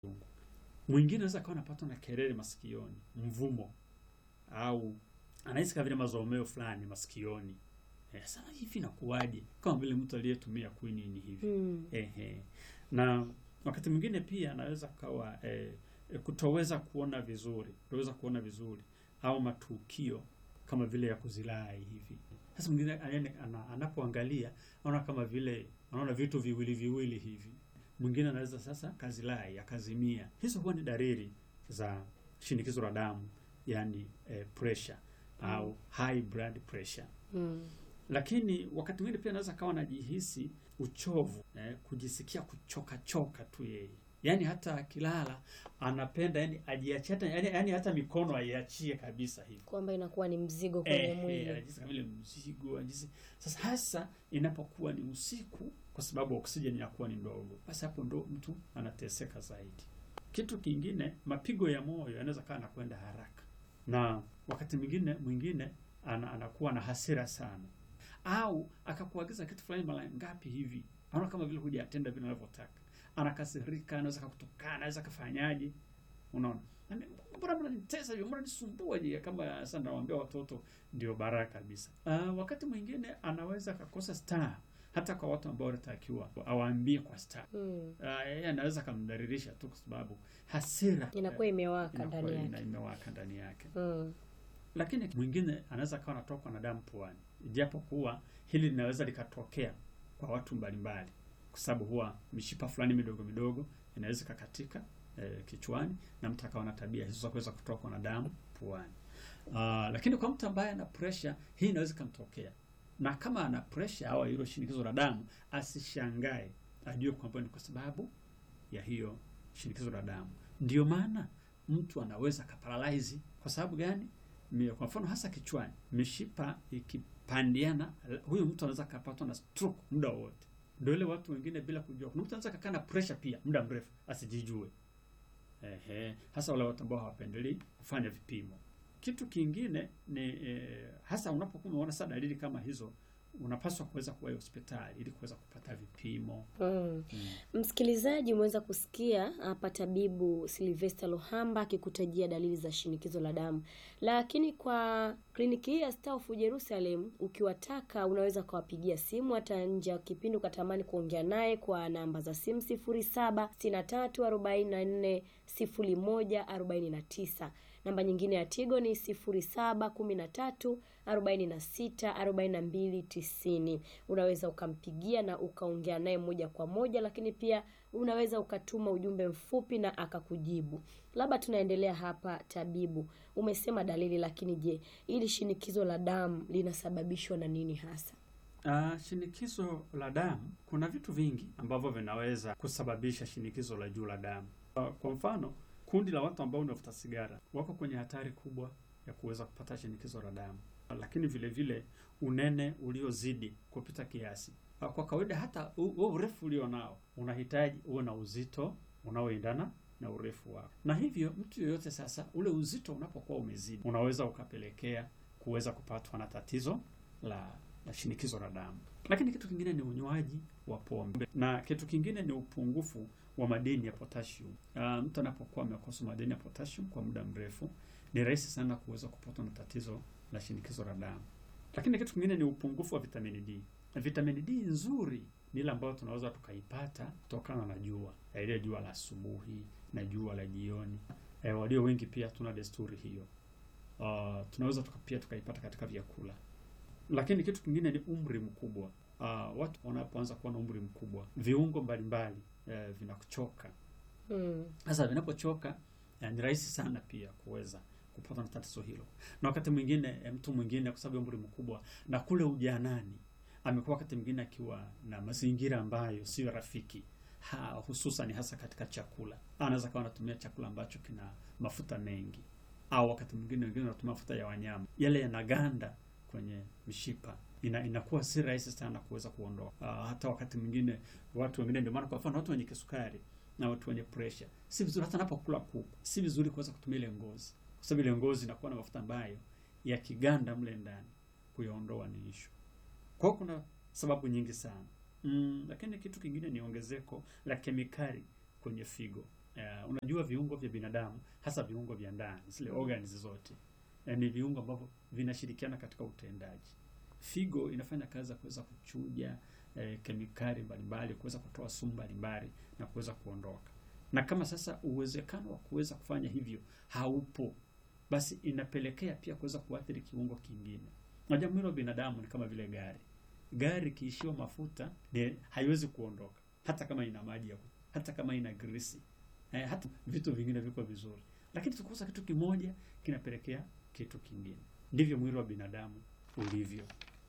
Mwingine anaweza akawa anapatwa na kelele masikioni, mvumo, au anahisi kama vile mazomeo fulani masikioni. Eh, sasa hivi inakuwaje? Kama vile mtu aliyetumia quinini hivi. Mm. Ehe. Na wakati mwingine pia anaweza kawa eh, eh, kutoweza kuona vizuri, kutoweza kuona vizuri au matukio kama vile ya kuzilai hivi. Sasa mwingine anaene- ana- anapoangalia anaona kama vile anaona vitu viwili viwili hivi. Mwingine anaweza sasa kazilai akazimia. Hizo huwa ni dalili za shinikizo la damu, yani eh, pressure au high blood pressure Mm. lakini wakati mwingine pia anaweza kawa anajihisi uchovu eh, kujisikia kuchoka choka tu yeye, yaani hata akilala anapenda yani ajiachie hata yani, yani hata mikono aiachie kabisa hivi Kwamba inakuwa ni mzigo kwenye eh, eh, mwili. anajihisi kama vile mzigo anajihisi. Sasa hasa inapokuwa ni usiku, kwa sababu oksijeni inakuwa ni ndogo, basi hapo ndo mtu anateseka zaidi. Kitu kingine, mapigo ya moyo yanaweza kawa anakwenda haraka, na wakati mwingine mwingine ana, anakuwa na hasira sana, au akakuagiza kitu fulani mara ngapi hivi, anaona kama vile hujatenda vile unavyotaka, anakasirika, anaweza kakutukana, anaweza kafanyaje, unaona Ame- mbona mnanitesa hivyo, mbona nisumbua je? Kama sasa nawaambia watoto ndio baraka kabisa. Uh, wakati mwingine anaweza akakosa star hata kwa watu ambao wanatakiwa awaambie kwa star. Mm. Uh, yeye anaweza akamdhalilisha tu kwa sababu hasira Inakuwa imewaka inakuwa ndani ina- yake. imewaka ndani yake. Mm. Lakini mwingine anaweza akawa anatokwa na damu puani, japo kuwa hili linaweza likatokea kwa watu mbalimbali, kwa sababu huwa mishipa fulani midogo midogo inaweza ikakatika eh, kichwani na mtu akawa na tabia hizo za kuweza kutokwa na damu puani. Ah, lakini kwa mtu ambaye ana pressure hii inaweza ikamtokea, na kama ana pressure au hilo shinikizo la damu, asishangae, ajue kwamba ni kwa sababu ya hiyo shinikizo la damu. Ndio maana mtu anaweza akaparalyze. Kwa sababu gani? Mi- Kwa mfano hasa kichwani, mishipa ikipandiana, huyo mtu anaweza akapatwa na stroke muda wowote. Ndio ile watu wengine bila kujua, kuna mtu anaweza kakaa na pressure pia muda mrefu asijijue. Ehe, hasa wale watu ambao hawapendelei kufanya vipimo. Kitu kingine ni eh, hasa unapokuwa unaona sasa dalili kama hizo, unapaswa kuweza kuwahi hospitali ili kuweza kupata vipimo. Mm. Msikilizaji, umeweza kusikia hapa tabibu Silvester Lohamba akikutajia dalili za shinikizo la damu, lakini kwa kliniki hii ya Star of Jerusalem ukiwataka, unaweza ukawapigia simu hata nje ya kipindi ukatamani kuongea naye kwa namba za simu 0763440149. Namba nyingine ya Tigo ni 0713464290. Unaweza ukampigia na ukaongea naye moja kwa moja, lakini pia unaweza ukatuma ujumbe mfupi na akakujibu. Labda tunaendelea hapa, tabibu, umesema dalili, lakini je, ili shinikizo la damu linasababishwa na nini hasa? Uh, shinikizo la damu, kuna vitu vingi ambavyo vinaweza kusababisha shinikizo la juu la damu. Uh, kwa mfano, kundi la watu ambao wanavuta sigara wako kwenye hatari kubwa ya kuweza kupata shinikizo la damu. Uh, lakini vile vile unene uliozidi kupita kiasi. Uh, kwa kawaida hata u- huo urefu ulio nao unahitaji uwe na uzito unaoendana na urefu wako, na hivyo mtu yoyote sasa, ule uzito unapokuwa umezidi, unaweza ukapelekea kuweza kupatwa na tatizo la la shinikizo la damu. Lakini kitu kingine ni unywaji wa pombe, na kitu kingine ni upungufu wa madini ya potassium. Uh, mtu anapokuwa amekosa madini ya potassium kwa muda mrefu, ni rahisi sana kuweza kupatwa na tatizo la shinikizo la damu. Lakini kitu kingine ni upungufu wa vitamini D. Na vitamini D nzuri ni ile ambayo tunaweza tukaipata kutokana na jua, Eh, ile jua la asubuhi na jua la jioni. Eh, walio wengi pia tuna desturi hiyo. Uh, tunaweza tuka, pia tukaipata katika vyakula lakini kitu kingine ni umri mkubwa. Uh, watu wanapoanza kuwa na umri mkubwa, viungo mbalimbali eh, vinakuchoka. Mm. Sasa vinapochoka eh, ni rahisi sana pia kuweza kupata na tatizo hilo, na wakati mwingine eh, mtu mwingine kwa sababu ya umri mkubwa na kule ujanani amekuwa wakati mwingine akiwa na mazingira ambayo sio rafiki ha, hususan hasa katika chakula. Anaweza kawa anatumia chakula ambacho kina mafuta mengi, au wakati mwingine wengine wanatumia mafuta ya wanyama, yale yanaganda kwenye mishipa ina, inakuwa si rahisi sana kuweza kuondoa. Uh, hata wakati mwingine watu wengine, ndio maana kwa mfano watu wenye kisukari na watu wenye pressure, si vizuri hata anapokula kuku, si vizuri kuweza kutumia ile ngozi, kwa sababu ile ngozi inakuwa na mafuta ambayo yakiganda mle ndani kuyaondoa ni ishu. Kwa hiyo kuna sababu nyingi sana mm, lakini kitu kingine ni ongezeko la kemikali kwenye figo Uh, unajua viungo vya binadamu hasa viungo vya ndani zile organs zote eh, ni viungo ambavyo vinashirikiana katika utendaji. Figo inafanya kazi ya kuweza kuchuja eh, kemikali mbalimbali, kuweza kutoa sumu mbalimbali na kuweza kuondoka. Na kama sasa uwezekano wa kuweza kufanya hivyo haupo, basi inapelekea pia kuweza kuathiri kiungo kingine. Unajua mwili wa binadamu ni kama vile gari. Gari kiishiwa mafuta ni haiwezi kuondoka, hata kama ina maji ya kutosha, hata kama ina grisi eh, hata vitu vingine viko vizuri, lakini tukikosa kitu kimoja kinapelekea kitu kingine. Ndivyo mwili wa binadamu ulivyo.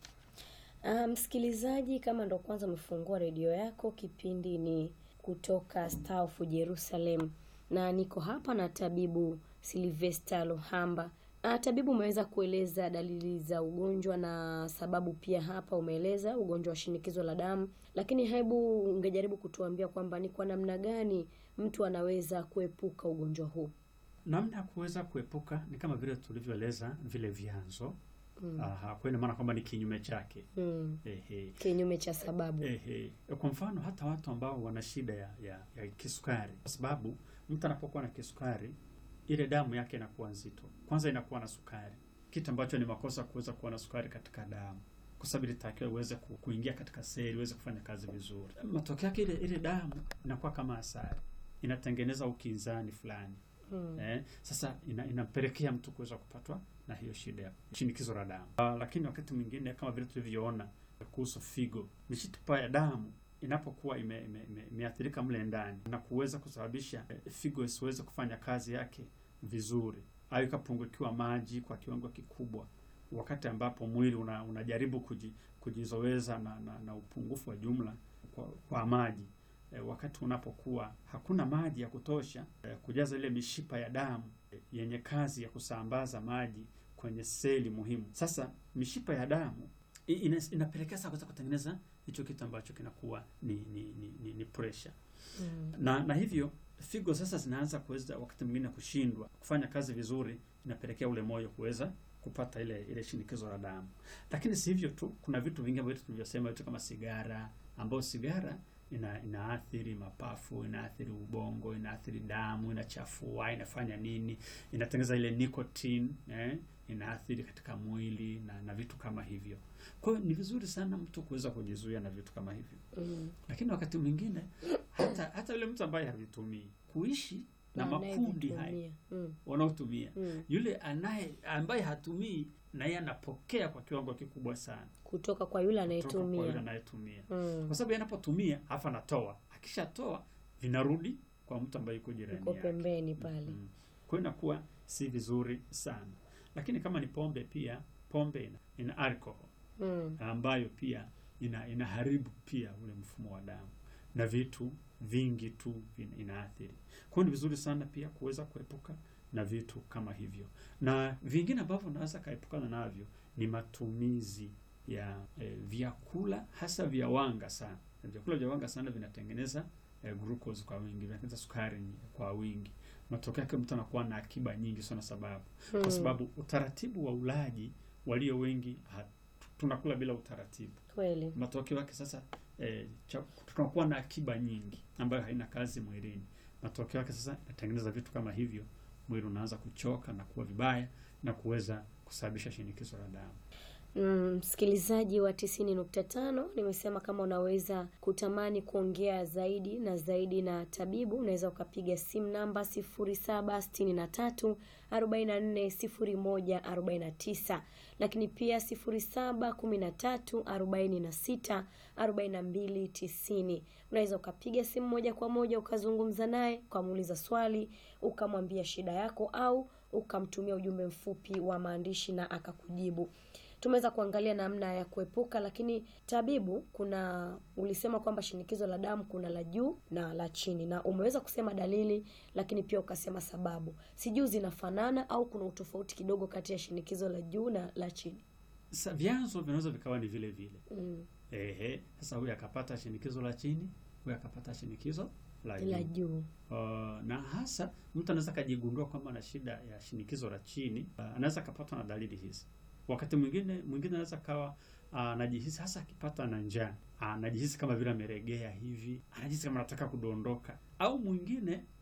Ah, msikilizaji, kama ndo kwanza umefungua redio yako, kipindi ni kutoka Star of Jerusalem na niko hapa na tabibu Sylvester Lohamba. Ah, tabibu, umeweza kueleza dalili za ugonjwa na sababu pia hapa umeeleza ugonjwa wa shinikizo la damu, lakini hebu ungejaribu kutuambia kwamba ni kwa namna gani mtu anaweza kuepuka ugonjwa huu? Namna ya kuweza kuepuka ni kama vile tulivyoeleza vile vyanzo. Aha, kwa ina maana kwamba ni kinyume chake. Mm. Ehe. Kinyume cha sababu. Ehe. Kwa mfano hata watu ambao wana shida ya, ya, ya kisukari, kwa sababu mtu anapokuwa na kisukari ile damu yake inakuwa nzito, kwanza inakuwa na sukari, kitu ambacho ni makosa kuweza kuwa na sukari katika damu, kwa sababu ilitakiwa iweze ku- kuingia katika seli iweze kufanya kazi vizuri. Matokeo yake ile ile damu inakuwa kama asali, inatengeneza ukinzani fulani Mm. Eh, sasa ina, inampelekea mtu kuweza kupatwa na hiyo shida ya shinikizo la damu. Uh, lakini wakati mwingine kama vile tulivyoona kuhusu figo, mishipa ya damu inapokuwa ime, ime, ime, imeathirika mle ndani na kuweza kusababisha eh, figo isiweze kufanya kazi yake vizuri au ikapungukiwa maji kwa kiwango kikubwa, wakati ambapo mwili una, unajaribu kuji, kujizoweza na, na, na upungufu wa jumla kwa, kwa maji e, wakati unapokuwa hakuna maji ya kutosha e, kujaza ile mishipa ya damu e, yenye kazi ya kusambaza maji kwenye seli muhimu. Sasa mishipa ya damu i- ina, inapelekea sasa kuweza kutengeneza hicho kitu ambacho kinakuwa ni ni, ni, ni, ni pressure Mm. na na hivyo figo sasa zinaanza kuweza wakati mwingine kushindwa kufanya kazi vizuri, inapelekea ule moyo kuweza kupata ile ile shinikizo la damu. Lakini si hivyo tu, kuna vitu vingi ambavyo tulivyosema, vitu kama sigara, ambayo sigara ina inaathiri mapafu, inaathiri ubongo, inaathiri damu, inachafua, inafanya nini, inatengeneza ile nicotine eh, inaathiri katika mwili na na vitu kama hivyo. Kwa hiyo ni vizuri sana mtu kuweza kujizuia na vitu kama hivyo Mm. lakini wakati mwingine hata hata yule mtu ambaye havitumii kuishi na makundi haya Anayevitumia. Mm. wanaotumia, Mm. yule anaye ambaye hatumii na yeye anapokea kwa kiwango kikubwa sana kutoka kwa yule kutoka kwa yule anayetumia. anayetumia, Mm. kwa sababu yeye anapotumia halafu anatoa, akishatoa vinarudi kwa mtu ambaye yuko jirani Uko yake. pembeni pale. Mm. Kwa hiyo inakuwa si vizuri sana, lakini kama ni pombe, pia pombe ina, ina alcohol Mm. ambayo pia ina inaharibu pia ule mfumo wa damu na vitu vingi tu vina- inaathiri. Kwa hiyo ni vizuri sana pia kuweza kuepuka na vitu kama hivyo, na vingine ambavyo unaweza kaepukana navyo ni matumizi ya eh, vyakula hasa vya wanga sana. Na vyakula vya wanga sana vinatengeneza eh, glucose kwa wingi, vinatengeneza sukari kwa wingi. Matokeo yake mtu anakuwa na akiba nyingi sana, sababu Mm. kwa sababu utaratibu wa ulaji walio wengi ha, tunakula bila utaratibu. Kweli. Matokeo yake sasa eh, cha- tunakuwa na akiba nyingi ambayo haina kazi mwilini. Matokeo yake sasa inatengeneza vitu kama hivyo, mwili unaanza kuchoka na kuwa vibaya na kuweza kusababisha shinikizo la damu. Mm, msikilizaji wa tisini nukta tano nimesema kama unaweza kutamani kuongea zaidi na zaidi na tabibu unaweza ukapiga simu namba sifuri saba sitini na tatu arobaini na nne sifuri moja arobaini na tisa lakini pia sifuri saba kumi na tatu arobaini na sita arobaini na mbili tisini unaweza ukapiga simu moja kwa moja ukazungumza naye ukamuuliza swali ukamwambia shida yako au ukamtumia ujumbe mfupi wa maandishi na akakujibu tumeweza kuangalia namna ya kuepuka lakini tabibu kuna ulisema kwamba shinikizo la damu kuna la juu na la chini na umeweza kusema dalili lakini pia ukasema sababu sijui zinafanana au kuna utofauti kidogo kati ya shinikizo la juu na la chini Sasa vyanzo vinaweza vikawa ni vile vile. mm. Ehe, sasa huyu akapata shinikizo la chini, huyu akapata shinikizo la juu. la juu Uh, na hasa mtu anaweza akajigundua kwamba ana shida ya shinikizo la chini. Uh, anaweza akapatwa na dalili hizi. Wakati mwingine mwingine anaweza kawa uh, anajihisi hasa akipata na njaa, uh, anajihisi kama vile ameregea hivi, anajihisi kama anataka kudondoka, au mwingine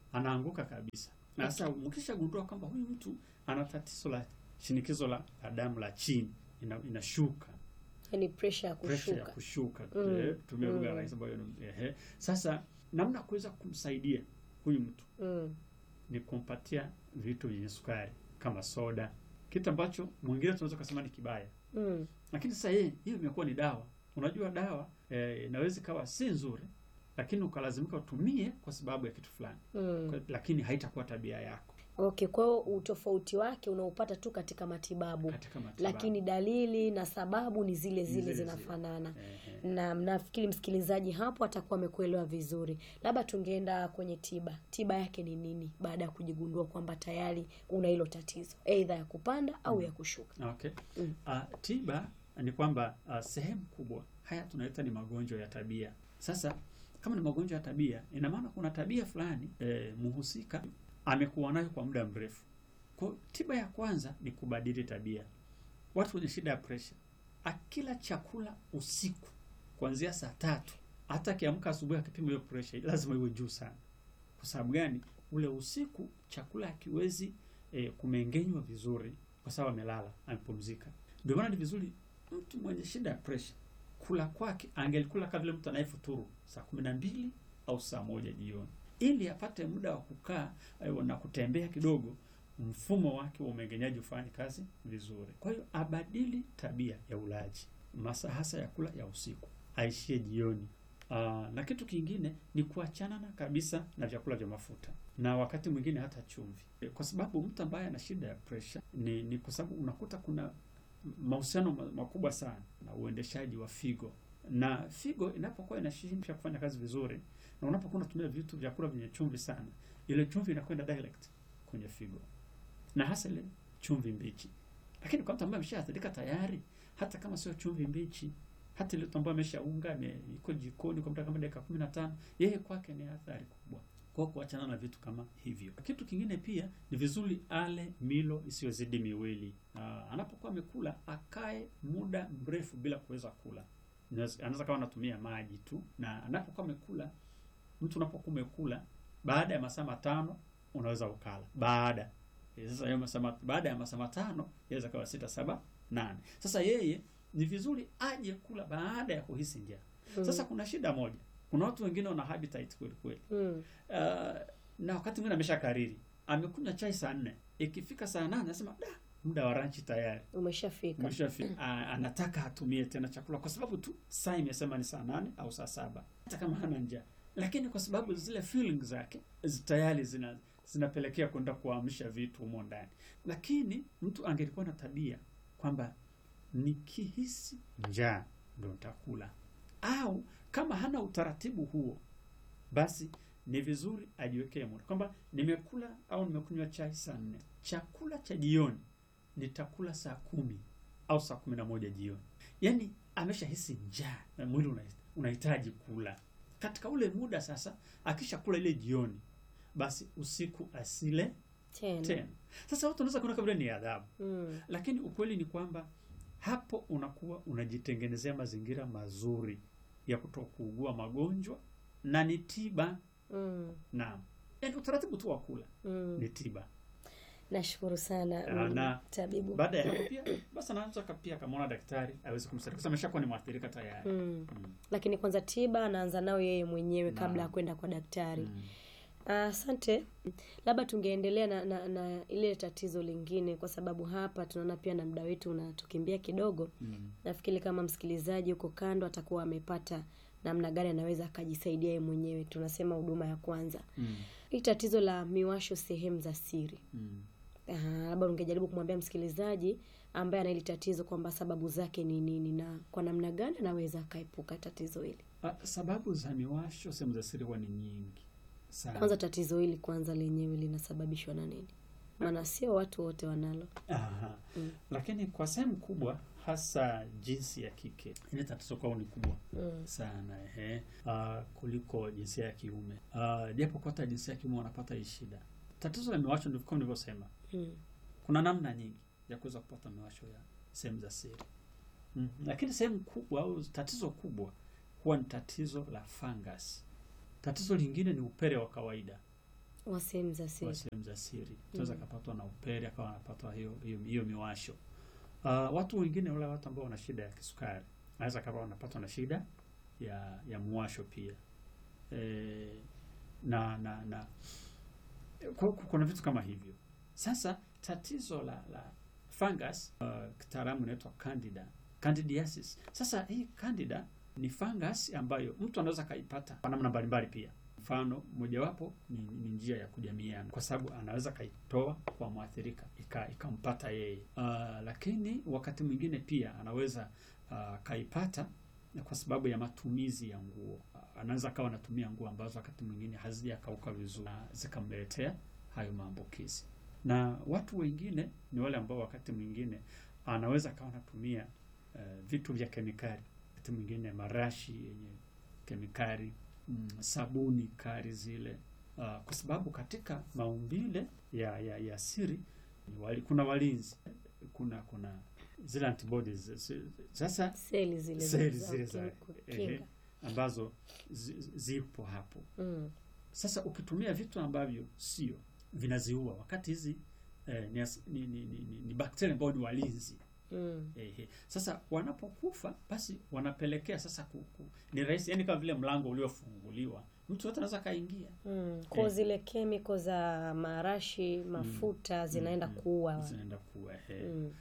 anaanguka kabisa. Na sasa mkishagundua kwamba huyu mtu ana tatizo la shinikizo la, la damu la chini ina, inashuka yani pressure ya pressure ya kushuka kushuka Mm, eh, tumia lugha mm. rahisi ambayo ni- ehe. Sasa namna ya kuweza kumsaidia huyu mtu mm. ni kumpatia vitu vyenye sukari kama soda, kitu ambacho mwingine tunaweza kusema ni kibaya, Mm. lakini sasa yeye hiyo imekuwa ni dawa. Unajua dawa eh, inaweza ikawa si nzuri, lakini ukalazimika utumie kwa sababu ya kitu fulani, Mm. Kwa- lakini haitakuwa tabia yako Okay, kwa hiyo utofauti wake unaupata tu katika matibabu, katika matibabu. lakini dalili na sababu ni zile zile zile zile. zinafanana. Ehe. na nafikiri msikilizaji hapo atakuwa amekuelewa vizuri. Labda tungeenda kwenye tiba. Tiba yake ni nini baada ya kujigundua kwamba tayari una hilo tatizo, aidha ya kupanda au ya kushuka? Okay. Mm. Ah, tiba ni kwamba ah, sehemu kubwa haya tunaita ni magonjwa ya tabia. Sasa kama ni magonjwa ya tabia, ina maana kuna tabia fulani eh, mhusika amekuwa nayo kwa muda mrefu. Kwa hiyo tiba ya kwanza ni kubadili tabia. Watu wenye shida ya presha, akila chakula usiku kuanzia saa tatu, hata akiamka asubuhi akipima hiyo presha lazima iwe juu sana. Kwa sababu gani? Ule usiku chakula hakiwezi eh, kumengenywa vizuri kwa sababu amelala, amepumzika. Ndio maana ni vizuri mtu mwenye shida ya presha kula kwake angelikula kama vile mtu anayefuturu saa kumi na mbili au saa moja jioni, ili apate muda wa kukaa eh, na kutembea kidogo, mfumo wake wa umeng'enyaji ufanye kazi vizuri. Kwa hiyo abadili tabia ya ulaji, masaa hasa ya kula ya usiku, aishie jioni. Aa, na kitu kingine ni kuachana na kabisa na vyakula vya mafuta na wakati mwingine hata chumvi, E, kwa sababu mtu ambaye ana shida ya pressure ni, ni kwa sababu unakuta kuna mahusiano ma- makubwa sana na uendeshaji wa figo, na figo inapokuwa inashindwa kufanya kazi vizuri, na unapokuwa unatumia vitu vyakula vyenye chumvi sana, ile chumvi inakwenda direct kwenye figo, na hasa ile chumvi mbichi. Lakini kwa mtu ambaye ameshaathirika tayari, hata kama sio chumvi mbichi, hata ile mtu ambaye ameshaunga ame- iko jikoni kwa muda kama dakika kumi na tano, yeye kwake ni athari kubwa kwa kuachana na vitu kama hivyo. Kitu kingine pia ni vizuri ale milo isiyozidi miwili. Ah, anapokuwa amekula akae muda mrefu bila kuweza kula. Inaweza- Anaweza kama anatumia maji tu, na anapokuwa amekula, mtu unapokuwa umekula, baada ya masaa matano unaweza ukala baada Eh, sasa hiyo masaa mat- baada ya masaa matano yaweza kawa sita saba nane. Sasa yeye ni vizuri aje kula baada ya kuhisi njaa. Sasa kuna shida moja, kuna watu wengine wana appetite kweli kweli Mm. Uh, na wakati mwingine amesha kariri amekunywa chai saa nne ikifika saa nane anasema da muda wa ranchi tayari Umeshafika. umeshafika. Ah, anataka atumie tena chakula kwa sababu tu saa imesema ni saa nane au saa saba hata kama hana njaa lakini kwa sababu zile feelings zake zi- tayari zina zinapelekea kwenda kuamsha vitu humo ndani lakini mtu angelikuwa na tabia kwamba nikihisi njaa ndo nitakula au kama hana utaratibu huo basi ni vizuri ajiwekee muda kwamba nimekula au nimekunywa chai saa nne, chakula cha jioni nitakula saa kumi au saa kumi na moja jioni. Yaani ameshahisi njaa na mwili una- unahitaji kula katika ule muda. Sasa akishakula ile jioni, basi usiku asile Tena. tena. Sasa watu wanaweza kuona kama vile ni adhabu, Mm. lakini ukweli ni kwamba hapo unakuwa unajitengenezea mazingira mazuri ya kutokuugua magonjwa na ni tiba. Mm. Naam, yaani utaratibu tu wa kula Mm. ni tiba. Nashukuru sana Ah, mm, na tabibu. Baada ya hapo pia basi anaweza ka- pia kamwona daktari aweze kumsaidia kwa sababu ameshakuwa ni mwathirika tayari. Mm. Mm. Lakini kwanza tiba anaanza nayo yeye mwenyewe kabla ya Naam. kwenda kwa daktari. Mm. Asante. Labda tungeendelea na, na, na ile tatizo lingine, kwa sababu hapa tunaona pia na muda wetu unatukimbia kidogo. Mm. Nafikiri kama msikilizaji huko kando atakuwa amepata namna gani anaweza akajisaidia yeye mwenyewe. Tunasema huduma ya kwanza, Mm. hii tatizo la miwasho sehemu za siri. Mm. Ah, labda ungejaribu kumwambia msikilizaji ambaye ana hili tatizo kwamba sababu zake ni nini na kwa namna gani anaweza akaepuka tatizo hili. Ah, sababu za miwasho sehemu za siri huwa ni nyingi sana. Kwanza tatizo hili kwanza lenyewe linasababishwa na nini? Maana sio watu wote wanalo. Aha. Mm. Lakini kwa sehemu kubwa hasa jinsi ya kike ile tatizo kwao ni kubwa Mm. sana ehe, uh, kuliko jinsia ya kiume uh, japo kwa hata jinsia ya kiume wanapata hii shida. Tatizo la miwasho ndivyo kama nilivyosema, Mm. kuna namna nyingi ya kuweza kupata miwasho ya sehemu za siri mm. Lakini sehemu kubwa au tatizo kubwa huwa ni tatizo la fungus. Tatizo lingine ni upele wa kawaida wa sehemu za wa siri. sehemu za siri. Tunaweza Mm. akapatwa na upele akawa anapatwa hiyo hiyo, hiyo miwasho. Uh, watu wengine wale watu ambao wana shida ya kisukari anaweza akawa wanapatwa na shida ya ya muwasho pia e, na na na ku- ku- kuna vitu kama hivyo. Sasa tatizo la la fungus uh, kitaalamu inaitwa candida candidiasis. Sasa hii candida ni fungus ambayo mtu anaweza akaipata kwa namna mbalimbali pia. Mfano mojawapo ni, ni njia ya kujamiana, kwa sababu anaweza kaitoa kwa mwathirika ika- ikampata yeye. Uh, lakini wakati mwingine pia anaweza uh, kaipata kwa sababu ya matumizi ya nguo. Uh, anaweza akawa anatumia nguo ambazo wakati mwingine hazijakauka vizuri na zikamletea hayo maambukizi. Na watu wengine ni wale ambao wakati mwingine anaweza akawa anatumia uh, vitu vya kemikali, wakati mwingine marashi yenye kemikali mm, sabuni kali zile uh, kwa sababu katika maumbile ya, ya, ya siri ni wali, kuna walinzi kuna kuna zile antibodies zi- sasa Seli zile Seli za zile za- kukinga. ehe, ambazo zi, zi- zipo hapo. Mm. Sasa ukitumia vitu ambavyo sio vinaziua, wakati hizi eh, ni, as- ni, ni, ni, ni, ni bakteria ambao ni walinzi Mm. Ehe. Sasa wanapokufa basi wanapelekea sasa ku, ku, ni rahisi yani kama vile mlango uliofunguliwa mtu yote anaweza kaingia Mm. Kwa Eh. zile kemiko za marashi, mafuta zinaenda mm, kuua. zinaenda kuwa ehe. Mm.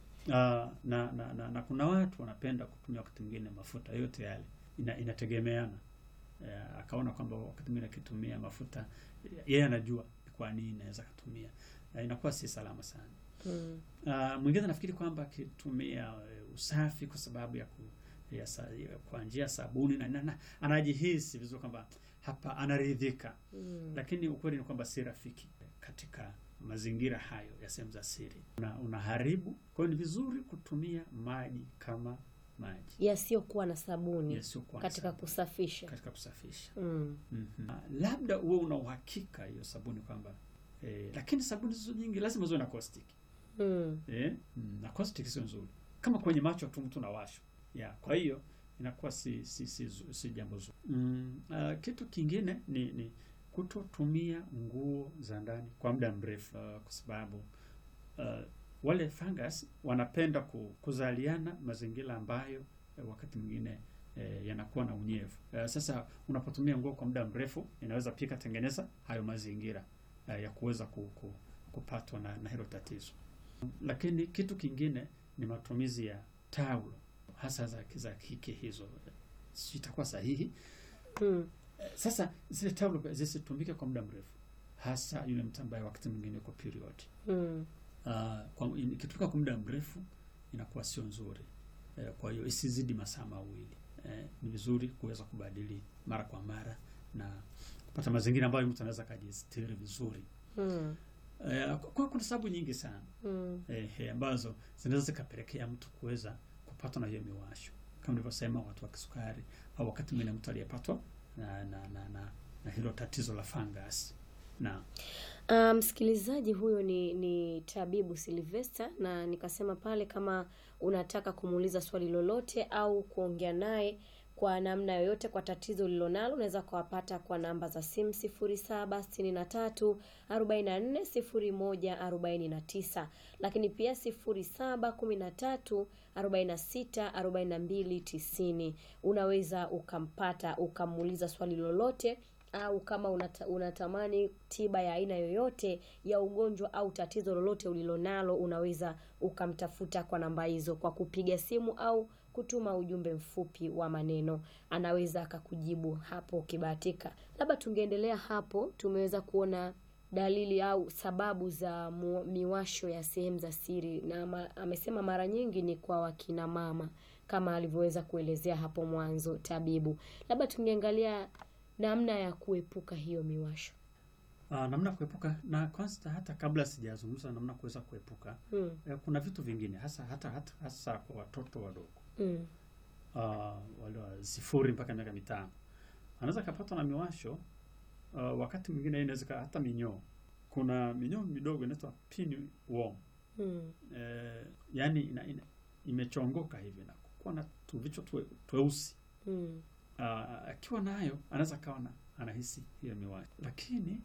Ah, na, na, na, na kuna watu wanapenda kutumia wakati mwingine mafuta yote yale ina, inategemeana eh, akaona kwamba wakati mwingine akitumia mafuta yeye anajua kwa nini anaweza kutumia na inakuwa si salama sana Mm. Uh, mwingine nafikiri kwamba akitumia uh, usafi kwa sababu ya, ku, ya, sa, ya kwa njia ya sabuni na, na, na anajihisi vizuri kwamba hapa anaridhika, Mm. lakini ukweli ni kwamba si rafiki katika mazingira hayo ya sehemu za siri, una, unaharibu. Kwa hiyo ni vizuri kutumia maji kama maji Yasiyokuwa na sabuni yasiyokuwa na katika sabuni kusafisha. katika kusafisha. Mm. Mhm. Ah, labda uwe una uhakika hiyo sabuni kwamba eh, lakini sabuni zizo nyingi lazima ziwe na caustic Mm. eh, mm, na caustic sio nzuri. Kama kwenye macho tu mtu nawashwa ya, kwa hiyo inakuwa si si si, zu- si jambo zuri. Mm, uh, kitu kingine ni, ni kutotumia nguo za ndani kwa muda mrefu uh, kwa sababu uh, wale fungus wanapenda ku, kuzaliana mazingira ambayo eh, wakati mwingine eh, yanakuwa na unyevu. Eh, sasa unapotumia nguo kwa muda mrefu inaweza pia ikatengeneza hayo mazingira eh, ya kuweza ku, ku, kupatwa na, na hilo tatizo. Lakini kitu kingine ni matumizi ya taulo hasa za, za kike hizo, si itakuwa sahihi. Mm. Eh, Sasa zile taulo zisitumike kwa muda mrefu, hasa yule mtu ambaye wakati mwingine uko period. Mm. Uh, kwa ikitumika kwa muda mrefu inakuwa sio nzuri. Eh, kwa hiyo isizidi masaa mawili. Eh, ni vizuri kuweza kubadili mara kwa mara na kupata mazingira ambayo mtu anaweza akajistiri vizuri. Mm. Eh, kwa kuna sababu nyingi sana Mm. eh, ambazo zinaweza zikapelekea mtu kuweza kupatwa na hiyo miwasho kama nilivyosema, watu wa kisukari au wakati mwingine mtu aliyepatwa na, na, na, na, na hilo tatizo la fungus na Ah, msikilizaji huyo ni ni tabibu Silvester, na nikasema pale kama unataka kumuuliza swali lolote au kuongea naye kwa namna yoyote kwa tatizo ulilonalo unaweza kuwapata kwa namba za simu sifuri saba sitini na tatu arobaini na nne sifuri moja arobaini na tisa lakini pia sifuri saba kumi na tatu arobaini na sita arobaini na mbili tisini unaweza ukampata ukamuuliza swali lolote au kama unata, unatamani tiba ya aina yoyote ya ugonjwa au tatizo lolote ulilonalo unaweza ukamtafuta kwa namba hizo kwa kupiga simu au kutuma ujumbe mfupi wa maneno anaweza akakujibu hapo ukibahatika labda tungeendelea hapo tumeweza kuona dalili au sababu za mu, miwasho ya sehemu za siri na ma, amesema mara nyingi ni kwa wakina mama kama alivyoweza kuelezea hapo mwanzo tabibu labda tungeangalia namna ya kuepuka hiyo miwasho uh, namna ya kuepuka na kwanza, hata kabla sijazungumza namna kuweza kuepuka mm, eh, kuna vitu vingine hasa hata, hata hasa kwa watoto wadogo mm, uh, wale wa sifuri mpaka miaka mitano anaweza akapatwa na miwasho uh, wakati mwingine inaweza ika- hata minyoo. Kuna minyoo midogo inaitwa pinworm mm, eh, yani ina, ina, imechongoka hivi na kuwa na tuvichwa twe, tweusi mm, uh, akiwa nayo anaweza akawa na- anahisi hiyo miwasho, lakini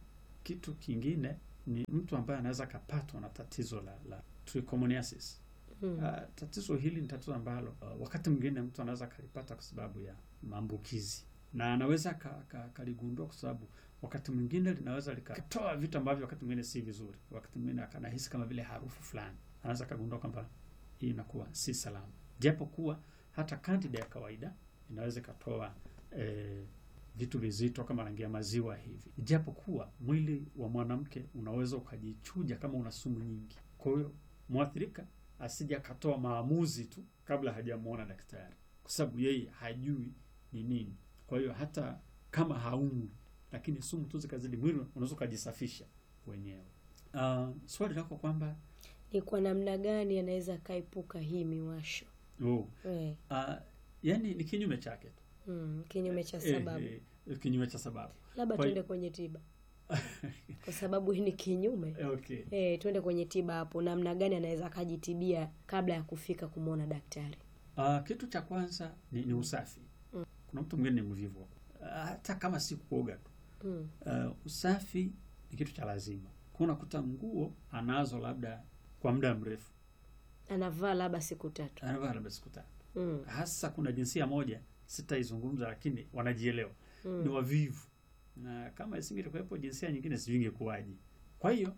kitu kingine ni mtu ambaye anaweza akapatwa na tatizo la, la trichomoniasis. Mm. Uh, tatizo hili ni tatizo ambalo uh, wakati mwingine mtu anaweza akalipata kwa sababu ya maambukizi na anaweza ka- ka- kaligundua kwa sababu wakati mwingine linaweza likatoa vitu ambavyo wakati mwingine si vizuri. Wakati mwingine akanahisi kama vile harufu fulani, anaweza akagundua kwamba hii inakuwa si salama, japo kuwa hata kandida ya kawaida inaweza ikatoa eh, vitu vizito kama rangi ya maziwa hivi, japo kuwa mwili wa mwanamke unaweza ukajichuja kama una sumu nyingi. Kwa hiyo mwathirika asije akatoa maamuzi tu kabla hajamuona daktari, kwa sababu yeye hajui ni nini. Kwa hiyo hata kama haumwi, lakini sumu tu zikazidi mwili, unaweza ukajisafisha wenyewe. Uh, swali lako kwamba Ni kwa namna gani anaweza akaepuka hii miwasho? oh, Eh, uh, yani ni kinyume chake tu mm, kinyume cha Eh, sababu. eh, kinyume cha sababu. Labda kwa- tuende kwenye tiba, kwa sababu hii ni kinyume. Okay. Eh, tuende kwenye tiba hapo, namna gani anaweza akajitibia kabla ya kufika kumwona daktari? Uh, kitu cha kwanza ni, ni usafi. Kuna mtu mwingine ni mvivu uh, hata kama si kuoga tu Mm. uh, usafi ni kitu cha lazima. Kwa unakuta nguo anazo labda kwa muda mrefu, Anavaa labda siku tatu. anavaa labda siku tatu. Mm. Hasa kuna jinsia moja sitaizungumza, lakini wanajielewa ni Mm. wavivu, na kama isingekuwepo jinsia nyingine sijui ingekuwaje. Kwa hiyo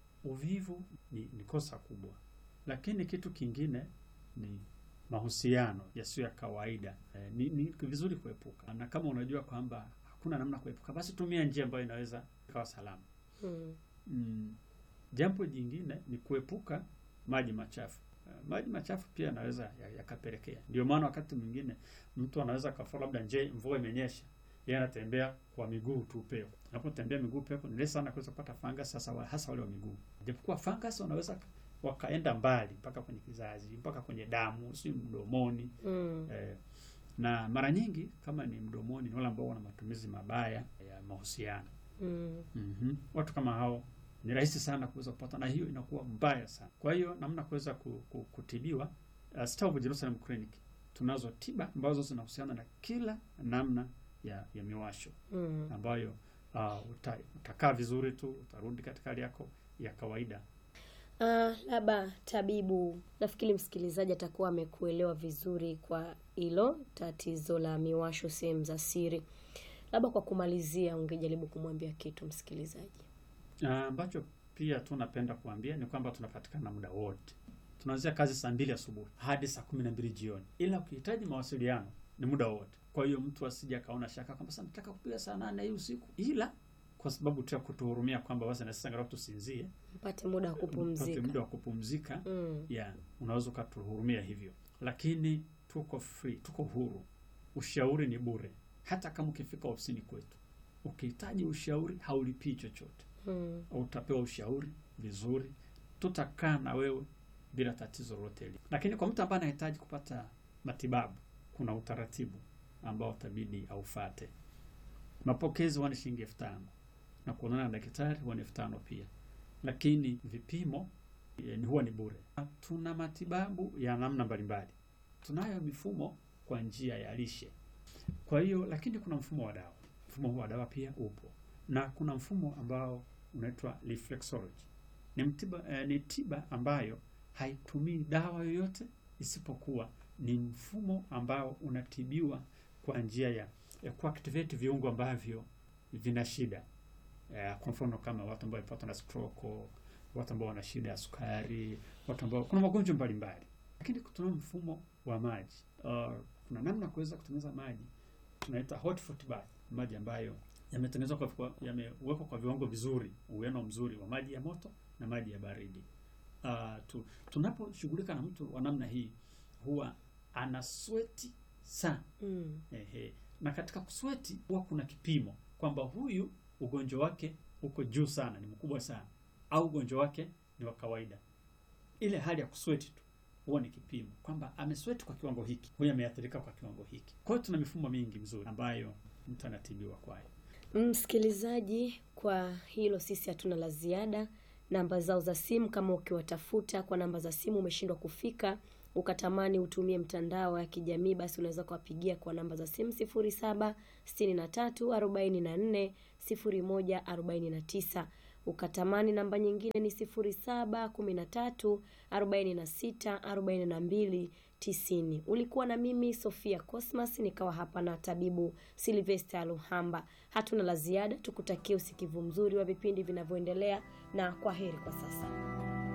uvivu ni, ni kosa kubwa, lakini kitu kingine ni mahusiano yasiyo ya kawaida. Eh, ni, ni vizuri kuepuka, na kama unajua kwamba hakuna namna kuepuka, basi tumia njia ambayo inaweza ikawa salama. Mm. Mm. Jambo jingine ni kuepuka maji machafu. Uh, maji machafu pia yanaweza ya- yakapelekea. Ndio maana wakati mwingine mtu anaweza kafua, labda nje mvua imenyesha, yeye anatembea kwa miguu tu pepo. Anapotembea miguu pepo ni rahisi sana kuweza kupata fungus, sasa wa- hasa wale wa miguu. Japokuwa fungus wanaweza ka- wakaenda mbali mpaka kwenye kizazi, mpaka kwenye damu, si mdomoni. Mm. Eh, na mara nyingi kama ni mdomoni, ni wale ambao wana matumizi mabaya ya mahusiano. Mm. Mhm. Watu kama hao ni rahisi sana kuweza kupata, na hiyo inakuwa mbaya sana. Kwa hiyo namna kuweza ku, ku, kutibiwa uh, Star of Jerusalem Clinic tunazo tiba ambazo zinahusiana na kila namna ya, ya miwasho Mm. ambayo uh, uta, utakaa vizuri tu, utarudi katika hali yako ya kawaida. Ah, labda tabibu, nafikiri msikilizaji atakuwa amekuelewa vizuri kwa hilo tatizo la miwasho sehemu za siri. Labda kwa kumalizia, ungejaribu kumwambia kitu msikilizaji. Uh, ambacho pia tu napenda kuambia ni kwamba tunapatikana muda wote. Tunaanzia kazi saa mbili asubuhi hadi saa kumi na mbili jioni, ila ukihitaji mawasiliano ni muda wote. Kwa hiyo mtu asije akaona shaka kwamba sasa nataka kupiga saa nane hii usiku, ila kwa sababu tu ya kutuhurumia kwamba basi na sisi angalau tusinzie, Mpate muda wa tupate kupumzika. muda wa kupumzika Mm. ya unaweza ukatuhurumia hivyo, lakini tuko free, tuko huru. Ushauri ni bure, hata kama ukifika ofisini kwetu ukihitaji ushauri haulipii chochote Mm. utapewa ushauri vizuri, tutakaa na wewe bila tatizo lolote lile. Lakini kwa mtu ambaye anahitaji kupata matibabu, kuna utaratibu ambao utabidi aufate. Mapokezi huwa ni shilingi elfu tano na kuonana na daktari huwa ni elfu tano pia, lakini vipimo eh, ni huwa ni bure. Tuna matibabu ya namna mbalimbali, tunayo mifumo kwa njia ya lishe. Kwa hiyo, lakini kuna mfumo wa dawa. Mfumo huu wa dawa pia upo na kuna mfumo ambao unaitwa reflexology. Ni mtiba, eh, ni tiba ambayo haitumii dawa yoyote isipokuwa ni mfumo ambao unatibiwa kwa njia ya, ya kuactivate viungo ambavyo vina shida eh, kwa mfano kama watu ambao wamepatwa na stroke, watu ambao wana shida ya sukari, watu ambao kuna magonjwa mbalimbali. Lakini tuna mfumo wa maji. Uh, kuna namna ya kuweza kutengeneza maji tunaita hot foot bath, maji ambayo yametengenezwa kwa, kwa yamewekwa kwa viwango vizuri, uwiano mzuri wa maji ya moto na maji ya baridi. Uh, tu, tunaposhughulika na mtu wa namna hii huwa ana sweti sana Mm. ehe, na katika kusweti huwa kuna kipimo kwamba huyu ugonjwa wake uko juu sana, ni mkubwa sana, au ugonjwa wake ni wa kawaida. Ile hali ya kusweti tu huwa ni kipimo kwamba amesweti kwa kiwango hiki, huyu ameathirika kwa kiwango hiki. Kwa hiyo tuna mifumo mingi mizuri ambayo mtu anatibiwa kwayo. Msikilizaji, kwa hilo sisi hatuna la ziada. Namba zao za simu, kama ukiwatafuta kwa namba za simu umeshindwa kufika, ukatamani utumie mtandao ya kijamii, basi unaweza kuwapigia kwa namba za simu sifuri saba sitini na tatu arobaini na nne 0149. Ukatamani namba nyingine ni 0713 46 42 90. Ulikuwa na mimi Sofia Cosmas, nikawa hapa na tabibu Silvester Luhamba. Hatuna la ziada, tukutakie usikivu mzuri wa vipindi vinavyoendelea na kwa heri kwa sasa.